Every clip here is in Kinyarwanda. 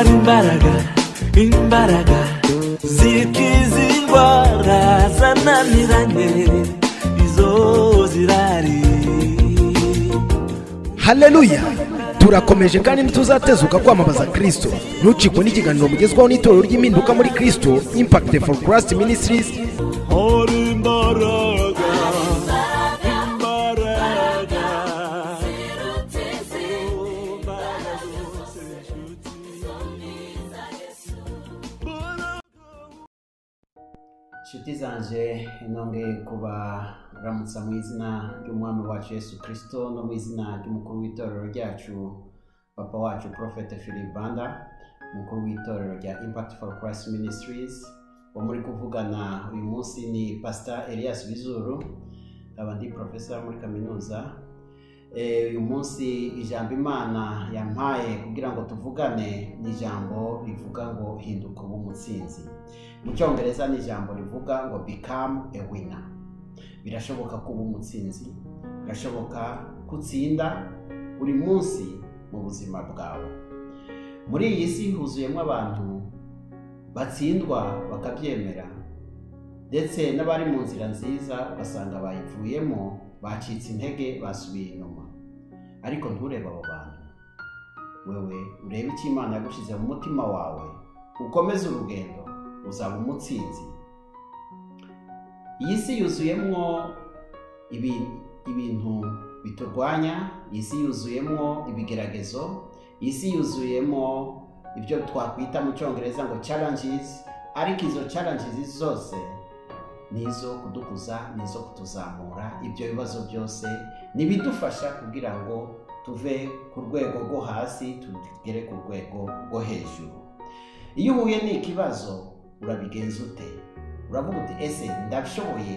imbaraga imbaraga zikiza indwara zananiranye izo zirari haleluya turakomeje kandi ntituzatezuka kwamamaza kristo ntucikwe n'ikiganiro mugezwaho n'itorero ry'impinduka muri kristo impact for christ ministries hari imbaraga imbaraga inshuti zanjye intongwe kubaramutsa mu izina ry'umwami wacu yesu kirisito no mu izina ry'umukuru w'itorero ryacu papa wacu porofete filibanda umukuru w'itorero rya impakiti foru kurasi minisitirizi uwo muri kuvugana uyu munsi ni pasita elias bizuru nkaba ndi porofesora muri kaminuza Eh, uyu munsi ijambo imana yampaye kugira ngo tuvugane ni ijambo rivuga ngo hinduka uba umutsinzi mu cyongereza ni ijambo rivuga ngo bikamu a winner birashoboka kuba umutsinzi birashoboka gutsinda buri munsi mu buzima bwawe muri iyi si huzuyemo abantu batsindwa bakabyemera ndetse n'abari mu nzira nziza ugasanga bayivuyemo bacitse intege basubiye inyuma ariko nturebe abo bantu wewe urebe icyo imana yagushyize mu mutima wawe ukomeze urugendo uzaba umutsinzi iyi si yuzuyemo ibi- ibintu biturwanya iyi si yuzuyemo ibigeragezo iyi si yuzuyemo ibyo twakwita mu cyongereza ngo challenges ariko izo challenges zose ni izo kudukuza ni izo kutuzamura ibyo bibazo byose ntibidufasha kugira ngo tuve ku rwego rwo hasi tugere ku rwego rwo hejuru iyo uhuye n'ikibazo urabigenza ute uravuga uti ese ndashoboye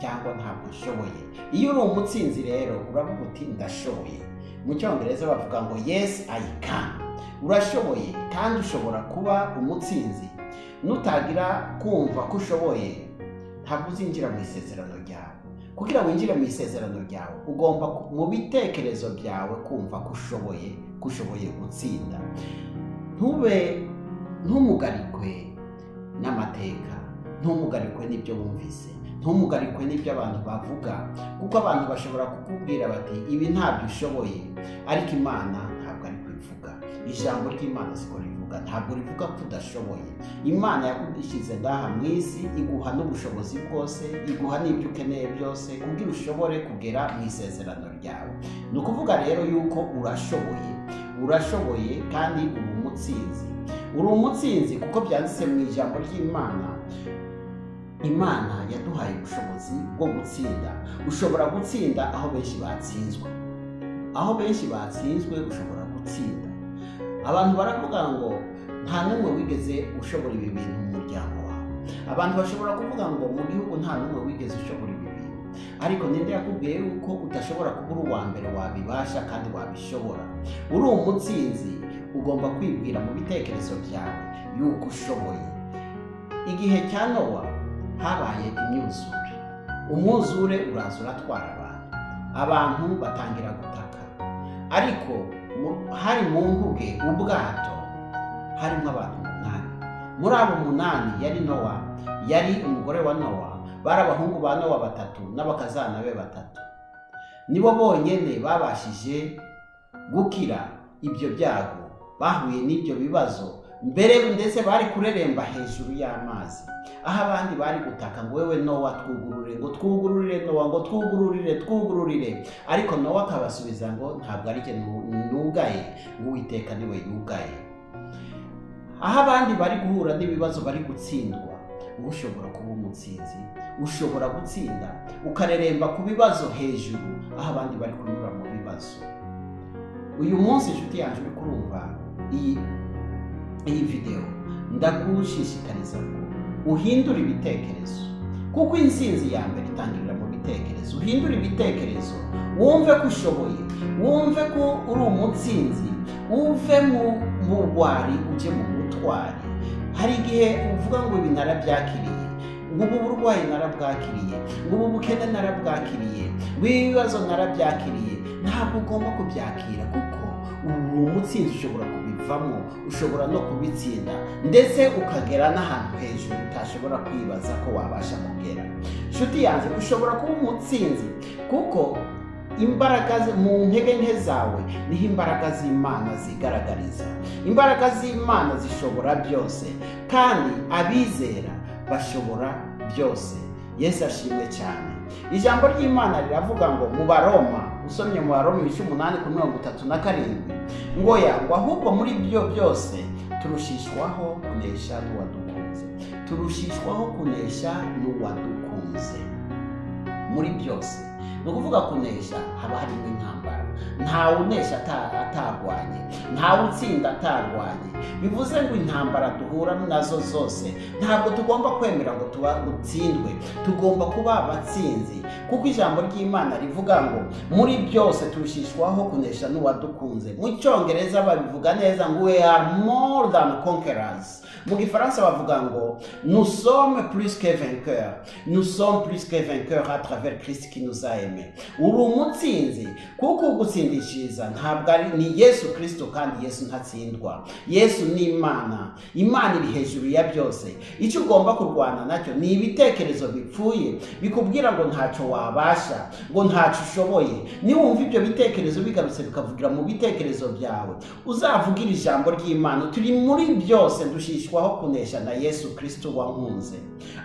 cyangwa ntabwo nshoboye iyo uri umutsinzi rero uravuga uti ndashoboye mu cyongereza bavuga ngo yes i can urashoboye kandi ushobora kuba umutsinzi nutagira kumva ko ushoboye ntabwo uzinjira mu isezerano ryawe kugira winjire mu isezerano ryawe ugomba ku- mu bitekerezo byawe kumva ko ushoboye ko ushoboye gutsinda ntube ntumugarikwe n'amateka ntumugarikwe n'ibyo wumvise ntumugarikwe n'ibyo abantu bavuga kuko abantu bashobora kukubwira bati ibi ntabyo ushoboye ariko imana ntabwo ari kubivuga ijambo ry'imana siko rivuga ntabwo rivuga ko udashoboye imana yagushyize ngaha mu isi iguha n'ubushobozi bwose iguha n'ibyo ukeneye byose kugira ushobore kugera mu isezerano ryawe ni ukuvuga rero yuko urashoboye urashoboye kandi uba umutsinzi uri umutsinzi kuko byanditse mu ijambo ry'imana imana yaduhaye ubushobozi bwo gutsinda ushobora gutsinda aho benshi batsinzwe aho benshi batsinzwe ushobora gutsinda abantu baravuga ngo nta n'umwe wigeze ushobora ibi bintu mu muryango wawe abantu bashobora kuvuga ngo mu gihugu nta n'umwe wigeze ushobora ibi bintu ariko ninde yakubwiye yuko udashobora kuba uri uwa mbere wabibasha kandi wabishobora uri umutsinzi ugomba kwibwira mu bitekerezo byawe yuko ushoboye igihe cya nowa habaye imyuzure umwuzure uraza uratwara abantu abantu batangira gutaka ariko mu- hari mu mvuge ubwato harimo abantu umunani muri abo umunani yari nowa yari umugore wa nowa bari abahungu ba nowa batatu n'abakazana be batatu nibo bonyine babashije gukira ibyo byago bahuye n'ibyo bibazo mbere ndetse bari kureremba hejuru y'amazi aho abandi bari gutaka ngo wewe nowa twugurure ngo twugururire nowa ngo twugururire twugururire ariko nowa akabasubiza ngo ntabwo ari jye nu- nugaye ngo uwiteka niwe yugaye aho abandi bari guhura n'ibibazo bari gutsindwa wowe ushobora kuba umutsinzi ushobora gutsinda ukareremba ku bibazo hejuru aho abandi bari kunyura mu bibazo uyu munsi inshuti yanjye uri kurumva iyi iyi videwo ndagushishikariza ngo uhindure ibitekerezo kuko intsinzi ya mbere itangirira mu bitekerezo uhindure ibitekerezo wumve ko ushoboye wumve ko uri umutsinzi uve mu mu rwari ujye mu butwari hari igihe uvuga ngo ibi narabyakiriye ngubu burwayi narabwakiriye ngubu bukene narabwakiriye ibibazo narabyakiriye ntabwo ugomba kubyakira kuko uwo mutsinzi ushobora kubivamo ushobora no kubitsinda ndetse ukagera n'ahantu hejuru utashobora kwibaza ko wabasha kugera inshuti yanjye ushobora kuba umutsinzi kuko imbaraga z- mu ntege nke zawe niho imbaraga z'imana zigaragariza imbaraga z'imana zishobora byose kandi abizera bashobora byose yesu ashimwe cyane ijambo ry'imana riravuga ngo mu baroma usomye mu baroma ibice umunani ku mirongo itatu na karindwi ngo yangwa ahubwo muri byo byose turushishwaho kunesha n'uwadukunze turushishwaho kunesha n'uwadukunze muri byose ni ukuvuga kunesha haba harimo intambara ntawe unesha ata- atarwanye ntawe utsinda atarwanye bivuze ngo intambara duhura nazo zose ntabwo tugomba kwemera ngo tuba dutsindwe tugomba kuba abatsinzi kuko ijambo ry'imana rivuga ngo muri byose turushishwaho kunesha n'uwadukunze mu cyongereza babivuga neza ngo we are more than conquerors mu gifaransa bavuga ngo nous sommes plus que vainqueurs nous sommes plus que vainqueurs à travers christ qui nous a aimés uri umutsinzi kuko ugutsindishiriza ntabwo ari ni yesu kristo kandi yesu ntatsindwa yesu ni imana imana iri hejuru ya byose icyo ugomba kurwana nacyo ni ibitekerezo bipfuye bikubwira ngo ntacyo wabasha ngo ntacyo ushoboye niwumva ibyo bitekerezo bigarutse bikavugira mu bitekerezo byawe uzavugire ijambo ry'imana turi muri byose dushishwaho kunesha na yesu kristo wankunze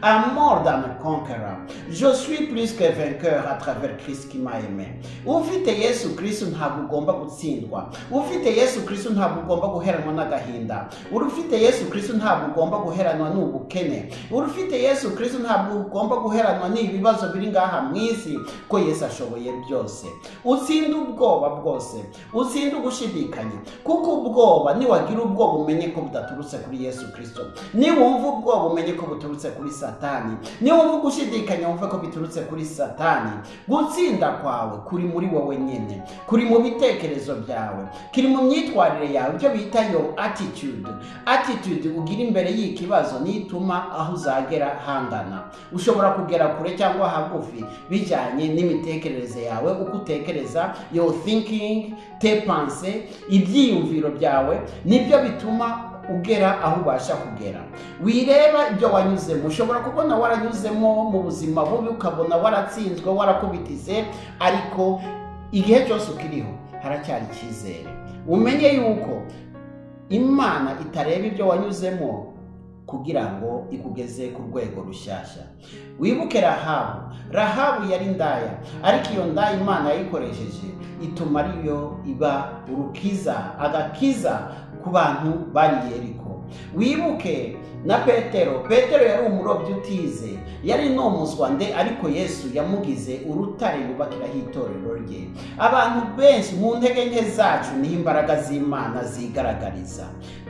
I'm more than a conqueror. Je suis plus que vainqueur à travers Christ qui m'a aimé. Ufite Yesu Kristo ntabwo ugomba gutsindwa. Ufite Yesu Kristo ntabwo ugomba guheranwa n'agahinda. Uri ufite Yesu Kristo ntabwo ugomba guheranwa n'ubukene. Uri ufite Yesu Kristo ntabwo ugomba guheranwa n'ibibazo biri ngaha mu isi ko Yesu ashoboye byose. Utsinda ubwoba bwose. Utsinda ugushidikanya. Kuko ubwoba niwagira ubwoba umenye ko budaturutse kuri Yesu Kristo. Niwumva ubwoba umenye ko buturutse kuri Satani. Niwumva gushidikanya wumve ko biturutse kuri Satani. Gutsinda kwawe kuri muri wowe nyine, kuri mu bitekerezo byawe, kiri mu myitwarire yawe, ibyo bita your attitude. Attitude ugira imbere y'ikibazo nituma aho uzagera hangana. Ushobora kugera kure cyangwa hagufi bijyanye n'imitekerereze yawe, uko utekereza, your thinking, tes pensées, ibyiyumviro byawe nibyo bituma ugera aho ubasha kugera wireba ibyo wanyuzemo ushobora kubona waranyuzemo mu buzima bubi ukabona waratsinzwe warakubitize ariko igihe cyose ukiriho haracyari icyizere umenye yuko imana itareba ibyo wanyuzemo kugira ngo ikugeze ku rwego rushyashya wibuke rahabu rahabu yari indaya ariko iyo ndaya imana yayikoresheje ituma ariyo iba urukiza agakiza ku bantu bari yeriko wibuke na petero petero yari umurobyi utize yari nomuzwa nde ariko yesu yamugize urutare yubakiraho itorero rye abantu benshi mu ntege nke zacu niho imbaraga z'imana zigaragariza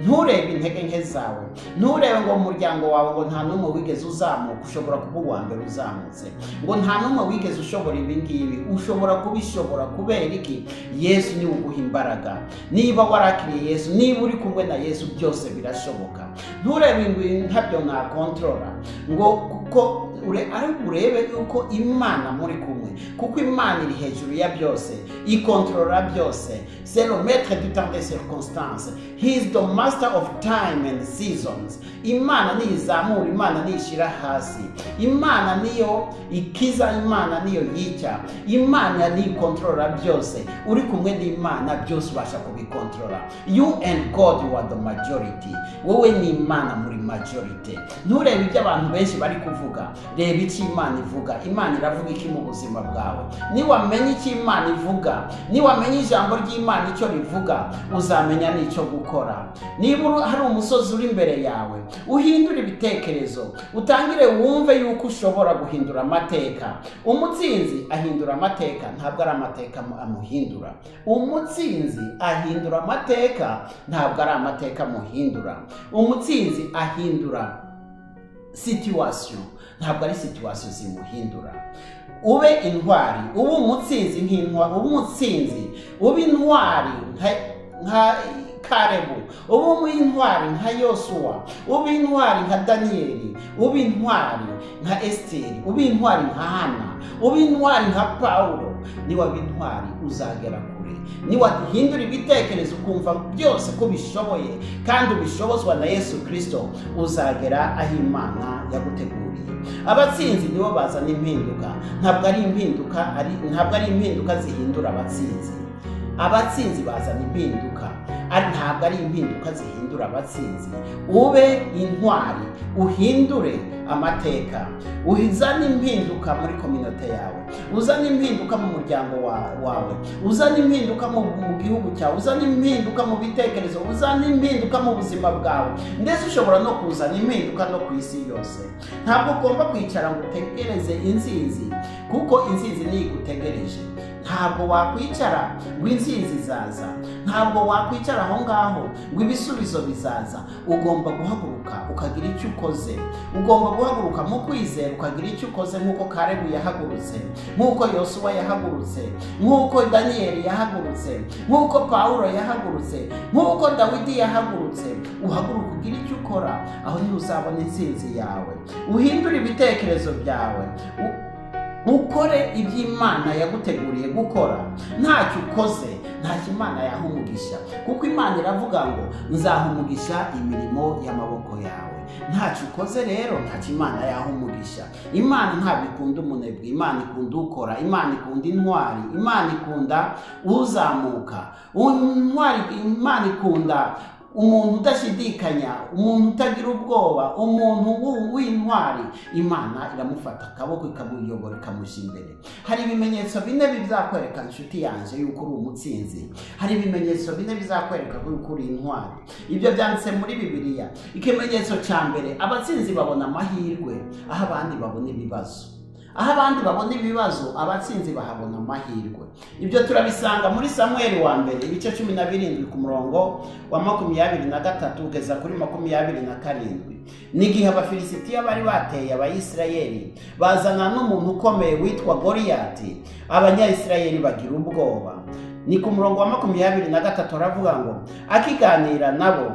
nturebe intege nke zawe nturebe ngo mu muryango wawe ngo nta n'umwe wigeze uzamuka ushobora kuba uwa mbere uzamutse ngo nta n'umwe wigeze ushobora ibi ngibi ushobora kubishobora kubera iki yesu niwe uguha imbaraga niba warakiriye yesu niba uri kumwe na yesu byose birashoboka nturebe ibintu ntabyo nakontorora ngo kuko ure ariko urebe yuko imana muri kumwe kuko imana iri hejuru ya byose ikontorora byose c'est le maître du temps des circonstances he is the master of time and seasons imana niyizamura imana niyishyira hasi imana niyo ikiza imana niyo yica imana niyo ikontorora byose uri kumwe n'imana byose ubasha kubikontorora you and god you are the majority wowe ni imana muri majority nturebe ibyo abantu benshi bari kuvuga reba icyo imana ivuga imana iravuga iki mu buzima bwawe niwamenya icyo imana ivuga niwamenya ijambo ry'imana icyo rivuga uzamenya n'icyo gukora niba uru- hari umusozi uri imbere yawe uhindure ibitekerezo utangire wumve yuko ushobora guhindura amateka umutsinzi ahindura amateka ntabwo ari amateka amu- amuhindura umutsinzi ahindura amateka ntabwo ari amateka amuhindura umutsinzi ahindura situation ntabwo ari situation zimuhindura ube intwari ube umutsinzi nk'intwari ube umutsinzi ube intwari nka- nka karebu ube intwari nka yosuwa ube intwari nka daniyeli ube intwari nka esiteri ube intwari nka hana ube intwari nka pawulo niwaba intwari uzagera kure niwahindura ibitekerezo ukumva byose ko ubishoboye kandi ubishobozwa na yesu kirisito uzagera aho imana yaguteguriye abatsinzi nibo bazana impinduka ntabwo ari impinduka ari ntabwo ari impinduka zihindura abatsinzi abatsinzi bazana impinduka ari ntabwo ari impinduka zihindura abatsinzi ube intwari uhindure amateka uzane impinduka muri kominote yawe uzane impinduka mu muryango wa- wawe uzane impinduka mu mu gihugu cyawe uzane impinduka mu bitekerezo uzane impinduka mu buzima bwawe ndetse ushobora no kuzana impinduka no ku isi yose ntabwo ugomba kwicara ngo utegereze inzizi kuko inzizi niyo igutegereje ntabwo wakwicara ngo inzizi zaza ntabwo wakwicara aho ngaho ngo ibisubizo bizaza ugomba guhaguruka ukagira icyo ukoze ugomba guhaguruka mu kwizera ukagira icyo ukoze nk'uko karebu yahagurutse nk'uko yosuwa yahagurutse nk'uko daniyeli yahagurutse nk'uko pawulo yahagurutse nk'uko dawidi yahagurutse uhaguruka ugira icyo ukora aho niho uzabona insinzi yawe uhindure ibitekerezo byawe U- ukore ibyo imana yaguteguriye gukora ntacyo ukoze ntacyo imana yaha umugisha kuko imana iravuga ngo nzaha umugisha imirimo y'amaboko yawe ntacyo ukoze rero ntacyo imana yaha umugisha imana ntabwo ikunda umunebwe imana ikunda ukora imana ikunda intwari imana ikunda uzamuka intwari imana ikunda umuntu udashidikanya umuntu utagira ubwoba umuntu w'u- w'intwari imana iramufata akaboko ikamuyobora ikamushya imbere hari ibimenyetso bine bizakwereka inshuti yanjye yuko uri umutsinzi hari ibimenyetso bine bizakwereka yuko uri intwari ibyo byanditse muri bibiliya ikimenyetso cya mbere abatsinzi babona amahirwe aho abandi babona ibibazo aho abandi babona ibibazo abatsinzi bahabona amahirwe ibyo turabisanga muri samuel wa mbere ibice cumi na birindwi ku murongo wa makumyabiri na gatatu ugeza kuri makumyabiri na karindwi n'igihe abafilisitiya bari bateye abayisirayeli bazana n'umuntu ukomeye witwa goriyati abanyayisirayeli bagira ubwoba ni ku murongo wa makumyabiri na gatatu aravuga ngo akiganira nabo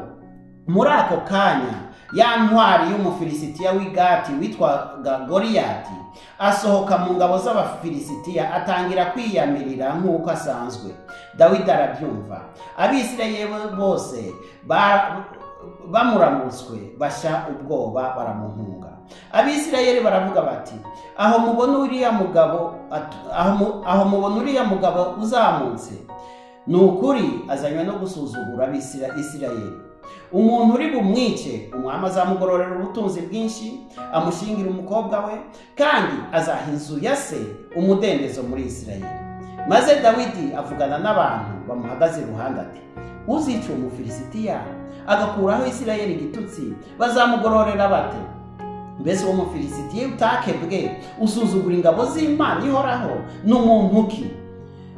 muri ako kanya ya ntwari y'umufilisitiya w'igati witwaga goriyati asohoka mu ngabo z'abafilisitiya atangira kwiyamirira nk'uko asanzwe dawidi arabyumva abisirayeli bose ba- bamuramutswe basha ubwoba baramuhunga abisirayeli baravuga bati aho mubona uriya mugabo at- aho mu- aho mubona uriya mugabo uzamutse ni ukuri azanywe no gusuzugura abisira- isirayeli umuntu uri bumwice umwami azamugororera ubutunzi bwinshi amushingira umukobwa we kandi azaha inzu ya se umudendezo muri isirayeli maze dawidi avugana n'abantu bamuhagaze iruhande ati uzica uwo mufilisitiya agakuraho isirayeli igitutsi bazamugororera bate mbese uwo mufilisitiya utakebwe usuzugura ingabo z'imana ihoraho ni umuntu ki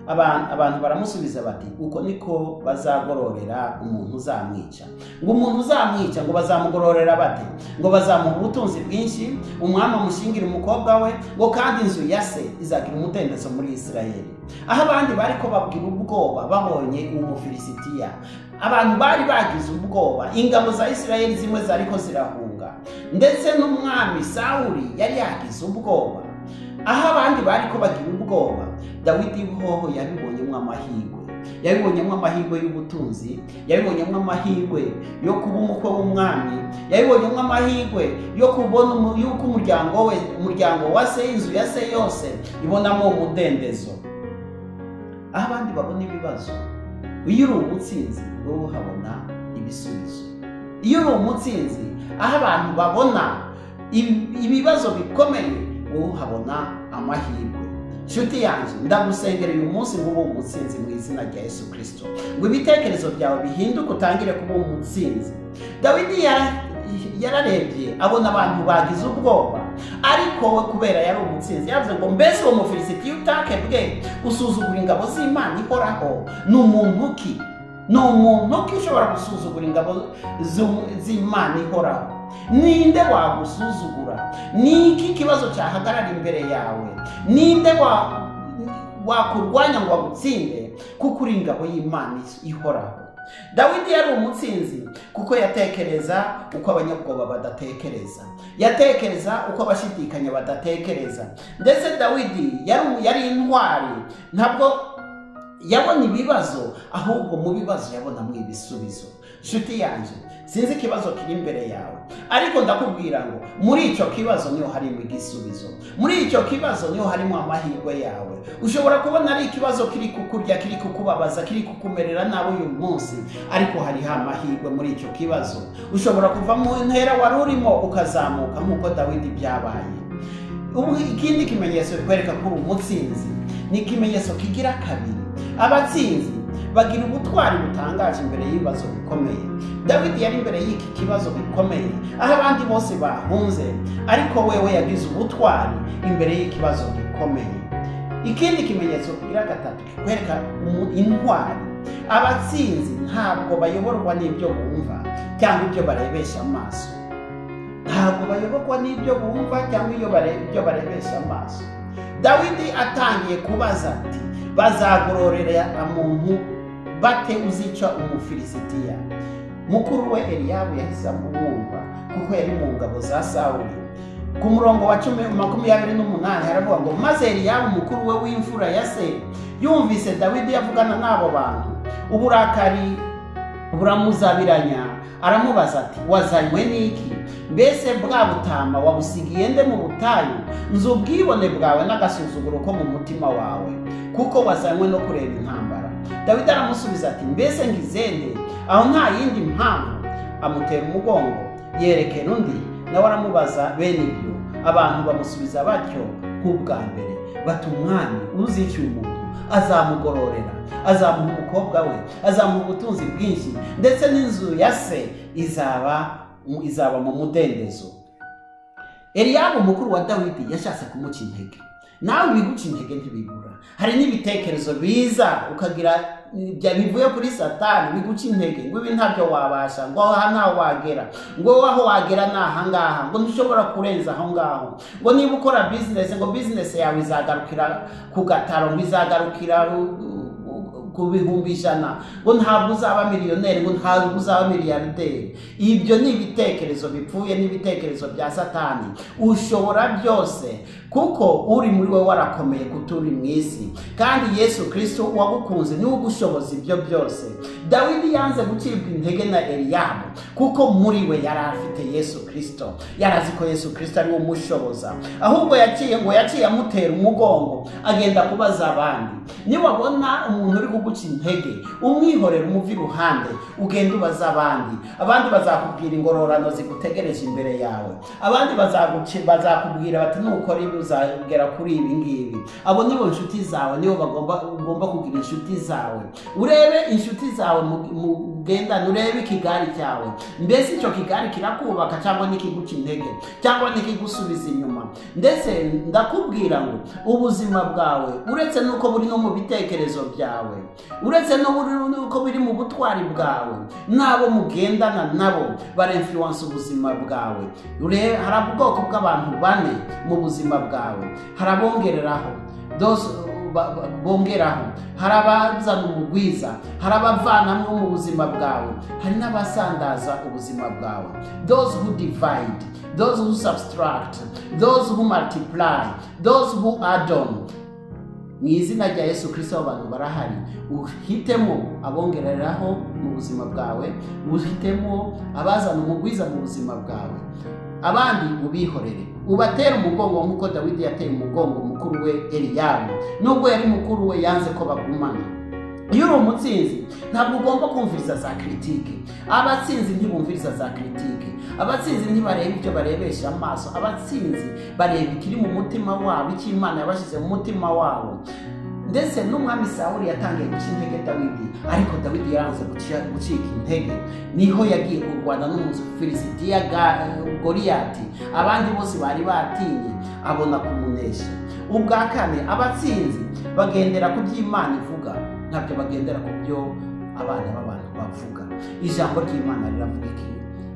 Aba- abantu baramusubiza bati uko niko bazagororera umuntu uzamwica ngo umuntu uzamwica ngo bazamugororera bate ngo bazamuha ubutunzi bwinshi umwami amushingira umukobwa we ngo kandi inzu ya se izagira umudendezo muri isirayeli aho abandi bari ko babwira ubwoba babonye uwo mufilisitiya abantu bari bagize ubwoba ingabo za isirayeli zimwe zari ko zirahunga ndetse n'umwami sawuli yari yagize ubwoba aho abandi bari ko bagira ubwoba dawidi hoho yabibonyemo amahirwe yabibonyemo amahirwe y'ubutunzi yabibonyemo amahirwe yo kuba umukwe w'umwami yabibonyemo amahirwe yo kubona umu- yuko umuryango we umuryango wa se inzu ya se yose ibonamo umudendezo aho abandi babona ibibazo iyo uri umutsinzi wowe uhabona ibisubizo iyo uri umutsinzi aho abantu babona ibi- ibibazo bikomeye wowe uhabona amahirwe nshuti yanjye ndagusengera uyu munsi ngo ube umutsinzi mu izina rya yesu kirisito ngo ibitekerezo byawe bihinduke utangire kuba umutsinzi dawidi yara- yararebye abona abantu bagize ubwoba ariko we kubera yari umutsinzi yavuze ngo mbese uwo mufilisitiya utakebwe usuzugura ingabo z'imana ihoraho ni umuntu ki ni umuntu ki ushobora gusuzugura ingabo z'u- z'imana ihoraho ninde wagusuzugura ni iki kibazo cyahagarara imbere yawe ninde wa- wakurwanya ngo agutsinde kuko uri ingabo y'imana ihoraho dawidi yari umutsinzi kuko yatekereza uko abanyabwoba badatekereza yatekereza uko abashidikanya badatekereza ndetse dawidi yari yari intwari ntabwo yabona ibibazo ahubwo mu bibazo yabonamo ibisubizo nshuti yanjye sinzi ikibazo kiri imbere yawe ariko ndakubwira ngo muri icyo kibazo niho harimo igisubizo muri icyo kibazo niho harimo amahirwe yawe ushobora kubona ari ikibazo kiri kukurya kiri kukubabaza kiri kukumerera nawe uyu munsi ariko hariho amahirwe muri icyo kibazo ushobora kuva mu ntera wari urimo ukazamuka nk'uko dawidi byabaye Ubu ikindi kimenyetso bikwereka ko uri umutsinzi ni ikimenyetso kigira kabiri abatsinzi bagira ubutwari butangaje imbere y'ibibazo bikomeye dawidi yari imbere y'iki kibazo bikomeye aho abandi bose bahunze ariko wewe yagize ubutwari imbere y'ikibazo gikomeye ikindi kimenyetso kigira gatatu kikwereka umu- intwari abatsinzi ntabwo bayoborwa n'ibyo bumva cyangwa ibyo barebesha amaso ntabwo bayoborwa n'ibyo bumva cyangwa iyo bare- ibyo barebesha amaso dawidi atangiye kubaza ati bazagororera muntu bate uzica umufilisitiya mukuru we eliyabu yahise amumwumva kuko yari mu ngabo za sawuli ku murongo wa cumi makumyabiri n'umunani haravuga ngo maze eliyabu mukuru we w'imfura ya se yumvise dawidi avugana n'abo bantu uburakari buramuzabiranya aramubaza ati wazanywe n'iki mbese bwa butama wabusigiye nde mu butayu nzi ubwibone bwawe n'agasuzuguro ko mu mutima wawe kuko wazanywe no kureba intambara dawidi aramusubiza ati mbese ngizende aho nta yindi mpamvu amutera umugongo yerekera undi nawe aramubaza bene ibyo abantu bamusubiza batyo nk'ubwa mbere bati umwami uzikiye umuntu azamugororera azamuha umukobwa we azamuha ubutunzi bwinshi ndetse n'inzu ya se izaba izaba mu mudendezo eliyabu umukuru wa dawidi yashatse kumuca intege nawe ibiguca intege ntibigura hari n'ibitekerezo biza ukagira bya- bivuye kuri satani biguca intege ngo ibi ntabyo wabasha ngo aha ntaho wagera ngo wowe aho wagera ni aha ngaha ngo ntushobora kurenza aho ngaho ngo niba ukora bizinesi ngo bizinesi yawe izagarukira ku gataro ngo izagarukira ru- ku bihumbi ijana ngo ntabwo uzaba miliyoneri ngo ntabwo uzaba miliyarderi ibyo ni ibitekerezo bipfuye n'ibitekerezo bya satani ushobora byose kuko uri muri we warakomeye kuturi mu isi kandi yesu kirisito wagukunze niwe ugushoboza ibyo byose dawidi yanze gucibwa intege na eliyabu kuko muri we yari afite yesu kirisito yari azi ko yesu kirisito ariwe umushoboza ahubwo yaciye ngo yaciye amutera umugongo agenda kubaza abandi niwabona umuntu uri kuguca intege umwihorere umuva iruhande ugenda ubaza abandi abandi bazakubwira ingororano zigutegereje imbere yawe abandi bazaguci- bazakubwira bati nukora ibi uzagera kuri ibi ngibi abo nibo nshuti zawe nibo bagomba ugomba kugira inshuti zawe urebe inshuti zawe mu- mu- ugendane urebe ikigari cyawe mbese icyo kigari kirakubaka cyangwa nikiguca intege cyangwa nikigusubiza inyuma ndetse ndakubwira ngo ubuzima bwawe uretse n'uko buri no mu bitekerezo byawe uretse n'ubu- n'uko biri mu butwari bwawe n'abo mugendana nabo barenfiwansa ubuzima bwawe Ure- hari ubwoko bw'abantu bane mu buzima bwawe hari abongereraho Those- ba- ba- bongeraho hari abazana umugwiza hari abavanamo mu buzima bwawe hari n'abasandaza ubuzima bwawe those who divide those who subtract those who multiply those who add on mu izina rya yesu kirisito abantu barahari uhitemo abongereraho mu buzima bwawe uhitemo abazana umugwiza mu buzima bwawe abandi ubihorere ubatere umugongo nk'uko dawidi yateye umugongo mukuru we eliyabu nubwo yari mukuru we yanze ko bagumana iyo uri umutsinzi ntabwo ugomba kumviriza za kiritike abatsinzi ntibumviriza za kiritike abatsinzi ntibareba ibyo barebesha amaso abatsinzi bareba ikiri mu mutima wabo icyo imana yabashyize mu mutima wabo ndetse n'umwami sawuli yatangiye guca intege dawidi ariko dawidi yaranze guci- gucika intege niho yagiye kurwana n'umufilisitiya Ga- goliyati abandi bose bari batinye abona kumunesha ubwa kane abatsinzi bagendera ku byo imana ivuga ntabyo bagendera ku byo abana b'abantu bavuga ijambo ry'imana riravuga iki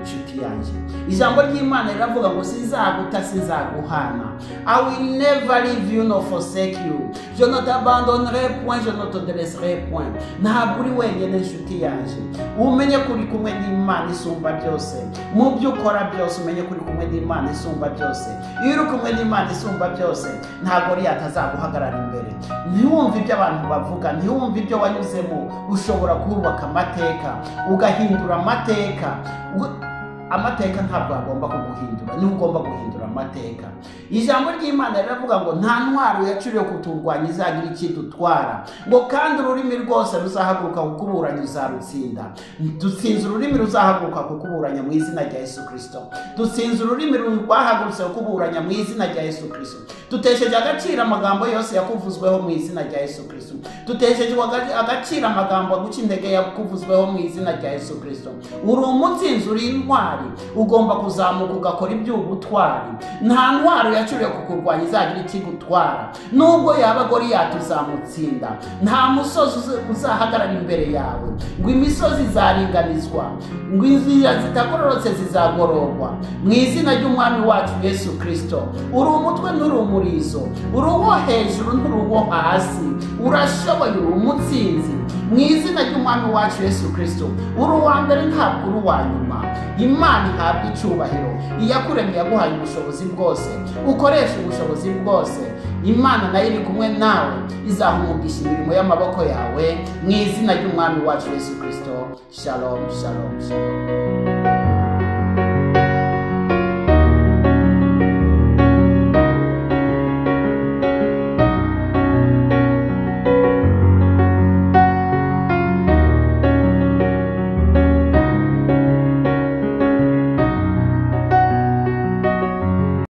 inshuti yanjye ijambo ry'imana riravuga ngo sinzaguta sinzaguhana i will never leave you nor forsake you je ne t'abandonnerai point je ne te délaisserai point ntabwo uri wenyine inshuti yanjye umenye ko uri kumwe n'imana isumba byose mu byo ukora byose umenye ko uri kumwe n'imana isumba byose iyo uri kumwe n'imana isumba byose ntabwo uriya atazaguhagarara imbere ntiwumve ibyo abantu bavuga ntiwumve ibyo wanyuzemo ushobora kubaka amateka ugahindura amateka Uga- amateka ntabwo agomba kuguhindura niwe ugomba guhindura amateka ijambo ry'imana riravuga ngo nta ntwaro yacuriwe kuturwanya izagira ikidutwara ngo kandi ururimi rwose ruzahaguruka kukuburanya uzarutsinda dutsinze ururimi ruzahaguruka kukuburanya mu izina rya yesu kirisito dutsinze ururimi rwahagurutse kukuburanya mu izina rya yesu kirisito dutesheje agaciro amagambo yose yakuvuzweho mu izina rya yesu kirisito dutesheje aga- agaciro amagambo aguca intege yakuvuzweho mu izina rya yesu kirisito uri umutsinzi uri intwari ugomba kuzamuka ugakora iby'ubutwari nta ntwaro yacuriwe kukurwanya izagira ikigutwara nubwo yaba goriyati uzamutsinda nta musozi uza- uzahagarara imbere yawe ngo imisozi izaringanizwa ngo inzira zitagororotse zizagororwa mu izina ry'umwami wacu yesu kirisito uri umutwe nturi umurizo uri uwo hejuru nturi uwo hasi urashoboye uri umutsinzi mu izina ry'umwami wacu yesu kirisito uri uwa mbere ntabwo uri uwa nyuma imana ihabwa icyubahiro iyakuremye yaguhaye ubushobozi bwose ukoresha ubushobozi bwose imana nayo iri kumwe nawe izahumugisha imirimo y'amaboko yawe mu izina ry'umwami wacu yesu kirisito shalom shalom shalom